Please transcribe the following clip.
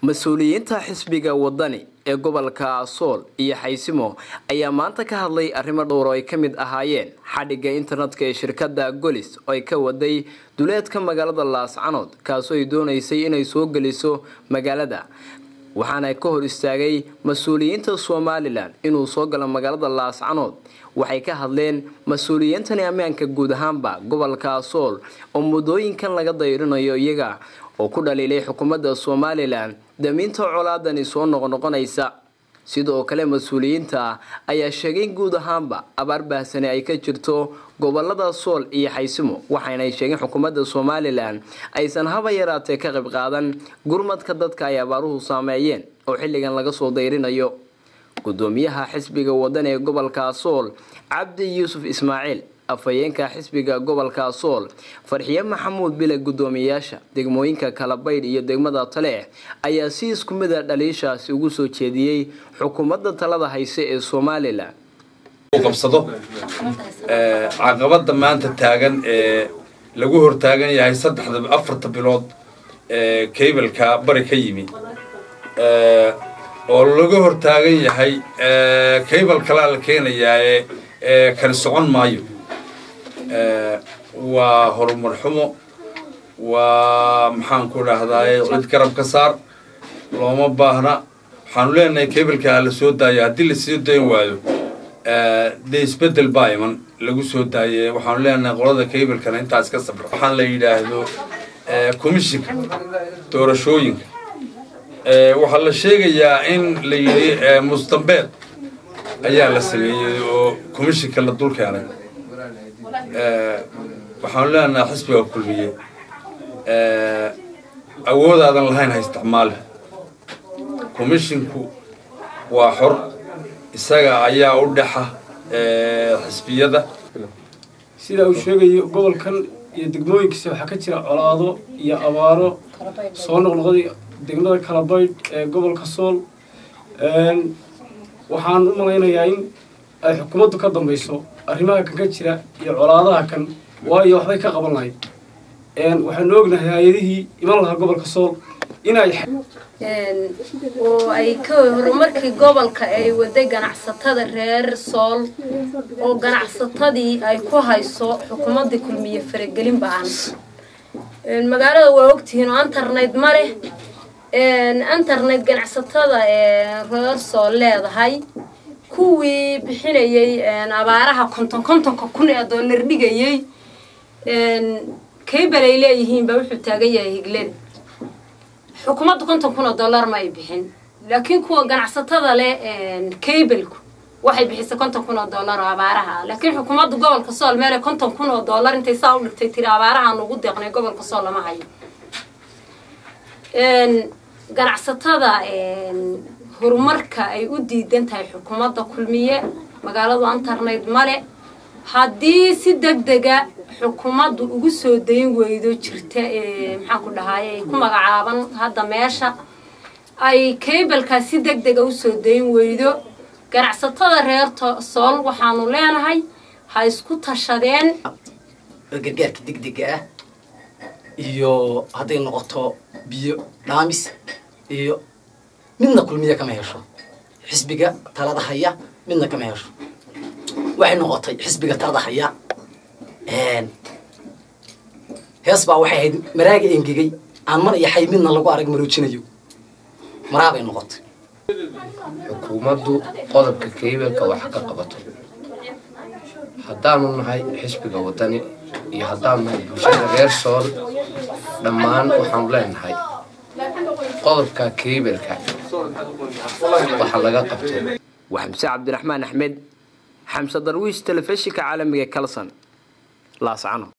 mas-uuliyiinta xisbiga wadani ee gobolka sool iyo xaysimo ayaa maanta ka hadlay arrimo dhowr oo ay ka mid ahaayeen xadhigga internetka ee shirkadda golis oo ay ka waday duleedka magaalada laascanood kaasoo ay doonaysay inay soo geliso magaalada waxaana ka hor istaagay mas-uuliyiinta somalilan inuu soo galo magaalada laascanood waxay ka hadleen mas-uuliyiintani ammaanka guud ahaanba gobolka sool oo muddooyinkan laga dayrinayo iyaga oo ku dhaliilay xukuumadda somalilan damiinta colaadani soo noqnoqonaysa sidoo kale mas-uuliyiinta ayaa sheegay guud ahaanba abaar baahsani ay ka jirto gobolada sool iyo xaysimo waxaynay sheegeen xukuumadda somalilan aysan haba yaraatee ka qayb qaadan gurmadka dadka ay abaaruhu saameeyeen oo xilligan laga soo dayrinayo gudoomiyaha xisbiga wadan ee gobolka sool cabdi yuusuf ismaaciil afhayeenka xisbiga gobolka sool farxiye maxamuud bile gudoomiyayaasha degmooyinka kalabaydh iyo degmada taleex ayaa si isku mida dhaliishaasi ugu soo jeediyey xukuumadda talada hayse ee somalilan qabsado caqabada maanta taagan ee lagu hortaagan yahay saddexda afarta bilood ee kaybelka bari ka yimi oo laga hortaagan yahay kaybel kalaa la keenayaa ee kani socon maayo waa horumar xumo waa maxaan ku dhahdaay cid garab ka saar looma baahna waxaanu leenahay kaybelka ha la soo daayo haddii lasii dayn waayo dee isbedel baa iman lagu soo daaye waxaanu leenahay qolada kaybelkana intaas ka sabra waxaan la yidhaahdo commishinka doorashooyinka waxaa la sheegayaa in la yidhi mustambeed ayaa la sameeyey oo commishinka la dul keenay waxaanu leenahay xisbiga kulmiye awoodaadan lahayn ha isticmaale comishinku waa xor isaga ayaa u dhexa xisbiyada sida uu sheegayo gobolkan iyo degmooyinkiisa waxaa ka jira colaado iyo abaaro soo noqnoqday degmada kalabaydh ee gobolka sool waxaan u malaynayaa in ay xukuumaddu ka dambayso arrimaha kan ka jira iyo colaadaha kan waayo waxbay ka qaban lahayd waxaanu ognahay hay-adihii iman lahaa gobolka sool inay oo ay ka horumarkii gobolka ay waday ganacsatada reer sool oo ganacsatadii ay ku hayso xukuumaddii kulmiye faragelin ba-an magaalada waa ogtihiin oo internet ma leh internet ganacsatada reer sool leedahay kuwii bixinayay abaaraha konton kontonka kun ee doolar dhigayay kaybel ay leeyihiin baa wuxuu taagan yahay higlada xukuumadda konton kun oo dollar ma ay bixin laakiin kuwa ganacsatada leh kaybelku waxay bixisay konton kun oo dollar oo abaaraha ah laakiin xukuumadda gobolka sool meele konton kun oo dollar intay saa u dhigtay tiri abaaraha nugu deeqnay gobolka sool lama hayo ganacsatada horumarka ay u diidan tahay xukuumadda kulmiye magaaladu internet male haddii si deg dega xukuumaddu ugu soo dayn weydo jirta maxaan ku dhahaye ay ku magacaaban hadda meesha ay kaybelkaas si deg dega usoo dayn weydo ganacsatada reer sool waxaanu leenahay ha isku tashadeen gargaarka degdega ah iyo hadday noqoto biyo dhaamis iyo midna kulmiye kama hesho xisbiga talada haya midna kama hesho waxay noqotay xisbiga talada haya hees baa waxay ahayd maraaga engegay aan mar iyo xay midna lagu arag maroojinayo maraabay noqotay xukuumaddu qodobka kaybelka wax ka qabato haddaanu nahay xisbiga wadani iyo haddaanu nahay bulshada reer sool dhammaan waxaanu leenahay qodobka kaybelka waxa laga qabto waa xamse cabdiraxmaan axmed xamse darwiish telefishinka caalamiga kalson laascano